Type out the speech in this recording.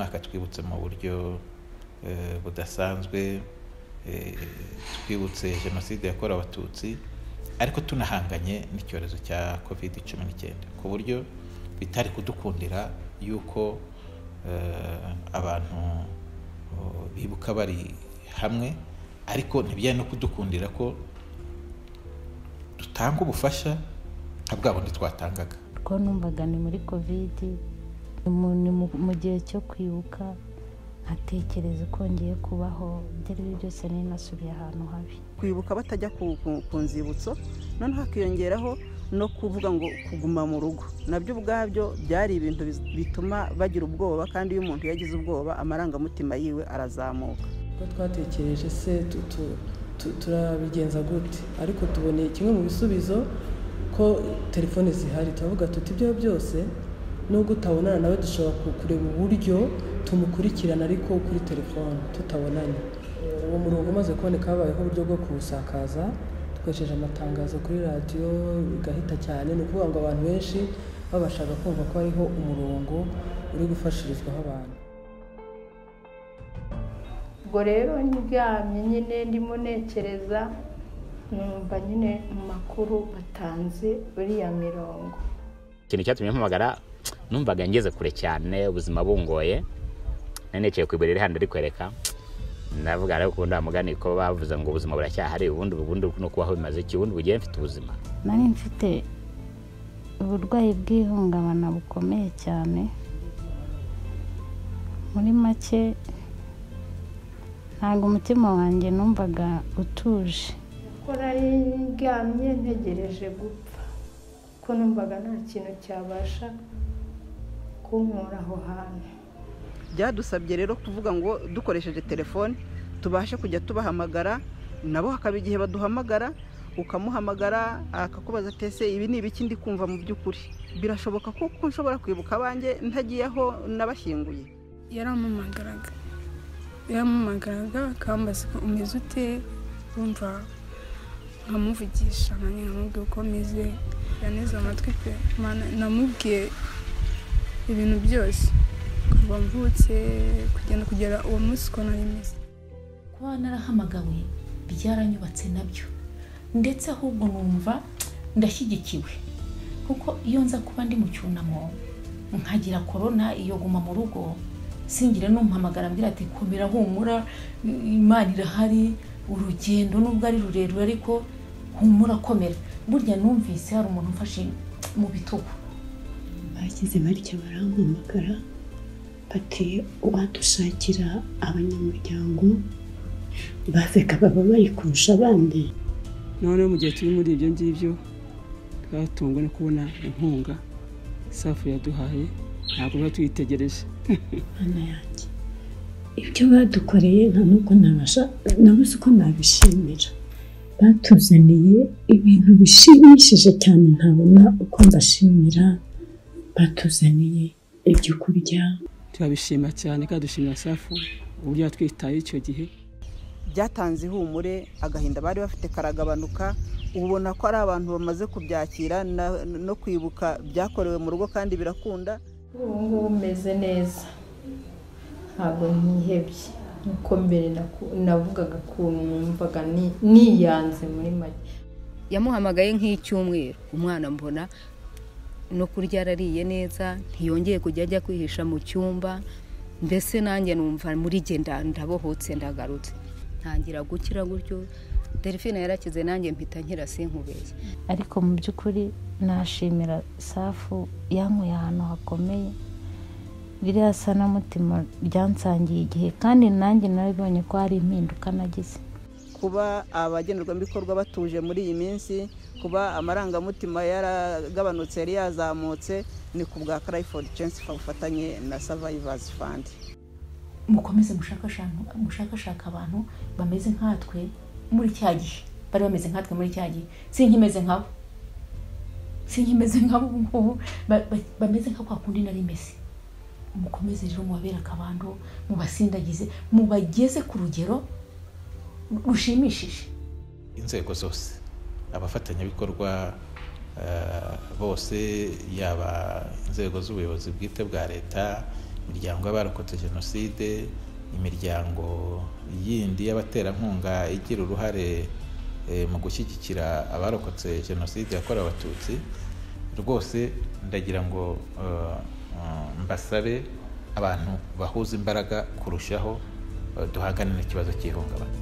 akatwibutsa mu buryo budasanzwe twibutse jenoside yakorewe abatutsi ariko tunahanganye n'icyorezo cya covid cumi n'icyenda ku buryo bitari kudukundira yuko abantu bibuka bari hamwe ariko ntibijyanye no kudukundira ko dutanga ubufasha nka bwa bundi twatangaga two numvaga ni muri kovidi ni mu gihe cyo kwibuka nkatekereza uko ngiye kubaho ibyo ari byo byose nari nasubiye ahantu habi kwibuka batajya ku nzibutso noneho hakiyongeraho no kuvuga ngo kuguma mu rugo nabyo ubwabyo byari ibintu bituma bagira ubwoba kandi iyo umuntu yagize ubwoba amarangamutima yiwe arazamuka twatekereje se turabigenza gute ariko tuboneye kimwe mu bisubizo ko telefone zihari turavuga tuti ibyo byose nubwo utabonana nawe dushobora kureba uburyo tumukurikirana ariko kuri telefone tutabonanye uwo murongo umaze kuboneka habayeho uburyo bwo kuwusakaza dukoresheje amatangazo kuri radiyo bigahita cyane ni ukuvuga ngo abantu benshi baba bashaka kumva ko hariho umurongo uri gufashirizwaho abantu ubwo rero ndyamye nyine ndimo nekereza numva nyine mu makuru batanze uriya mirongo ikintu cyatumye mpamagara numvaga ngeze kure cyane ubuzima bungoye nanekeye ku iburiro hano rikwereka ndavuga ariko ubundi bamugane ko bavuze ngo ubuzima buracyahari ubundi ubundi no kubaho bimaze iki ubundi bugiye mfite ubuzima nari mfite uburwayi bw'ihungabana bukomeye cyane muri make ntabwo umutima wanjye numvaga utuje kuko nari ndyamye ntegereje gupfa kuko numvaga nta kintu cyabasha kunkura aho hantu byadusabye rero kuvuga ngo dukoresheje telefone tubashe kujya tubahamagara nabo hakaba igihe baduhamagara ukamuhamagara akakubaza atese ibi ni ibiki ndi kumva mu by'ukuri birashoboka ko nshobora kwibuka abanjye ntagiye aho n'abashyinguye yaramamagaraga yaramamagaraga akambaza ko umeze ute wumva nkamuvugisha nanjye nkamubwira uko meze yaneze amatwi pe namubwiye ibintu byose kuva mvutse kugenda kugera uwo munsi uko nari meze kuba narahamagawe byaranyubatse nabyo ndetse ahubwo numva ndashyigikiwe kuko iyo nza kuba ndi mu cyunamo nkagira korona iyo guma mu rugo singire n'umuhamagara ambwira ati komera humura imana irahari urugendo nubwo ari rurerure ariko humura komera burya numvise hari umuntu umfashe mu bitugu bageze batya barampamagara bati uwadushakira abanyamuryango bazaga baba bari kurusha abandi noneho mu gihe turi muri ibyo ngibyo twatungwa no kubona inkunga safu yaduhaye ntabwo biba tuyitegereje hano yanjye ibyo badukoreye nta n'uko nabasha nabuze uko nabishimira batuzaniye ibintu bishimishije cyane ntabona uko mbashimira batuzaniye ibyo kurya turabishima cyane kandi dushimira safu uburyo yatwitaye icyo gihe byatanze ihumure agahinda bari bafite karagabanuka ubona ko ari abantu bamaze kubyakira no kwibuka byakorewe mu rugo kandi birakunda ubu ngubu umeze neza ntabwo ntihebye nkuko mbere navugaga ukuntu numvaga niyanze muri make yamuhamagaye nk'icyumweru umwana mbona no kurya arariye neza ntiyongeye kujya ajya kwihisha mu cyumba mbese nanjye numva muri jye ndabohotse ndagarutse ntangira gukira gutyo delphine yarakize nanjye mpita nkira sinkubeshye ariko mu by'ukuri nashimira safu yankuye ahantu hakomeye ririya sanamutima ryansangiye igihe kandi nanjye narabibonye ko hari impinduka nagize kuba abagenerwabikorwa batuje muri iyi minsi kuba amarangamutima yaragabanutse yari yazamutse ni ku bwa carayifodi censi bufatanye na savayivazi fandi mukomeze mushakashaka abantu bameze nkatwe muri cya gihe bari bameze nkatwe muri cya gihe si nk'imeze nkabo si nk'imeze nkabo ubu ngubu bameze nka kwa kundi nari meze mukomeze rero mubabere akabando mubasindagize mubageze ku rugero rushimishije inzego zose abafatanyabikorwa bose yaba inzego z'ubuyobozi bwite bwa leta imiryango y'abarokotse jenoside imiryango yindi y'abaterankunga igira uruhare eh, mu gushyigikira abarokotse jenoside yakorewe abatutsi rwose ndagira ngo eh, eh, mbasabe abantu bahuza imbaraga kurushaho eh, duhangane n'ikibazo cy'ihungabana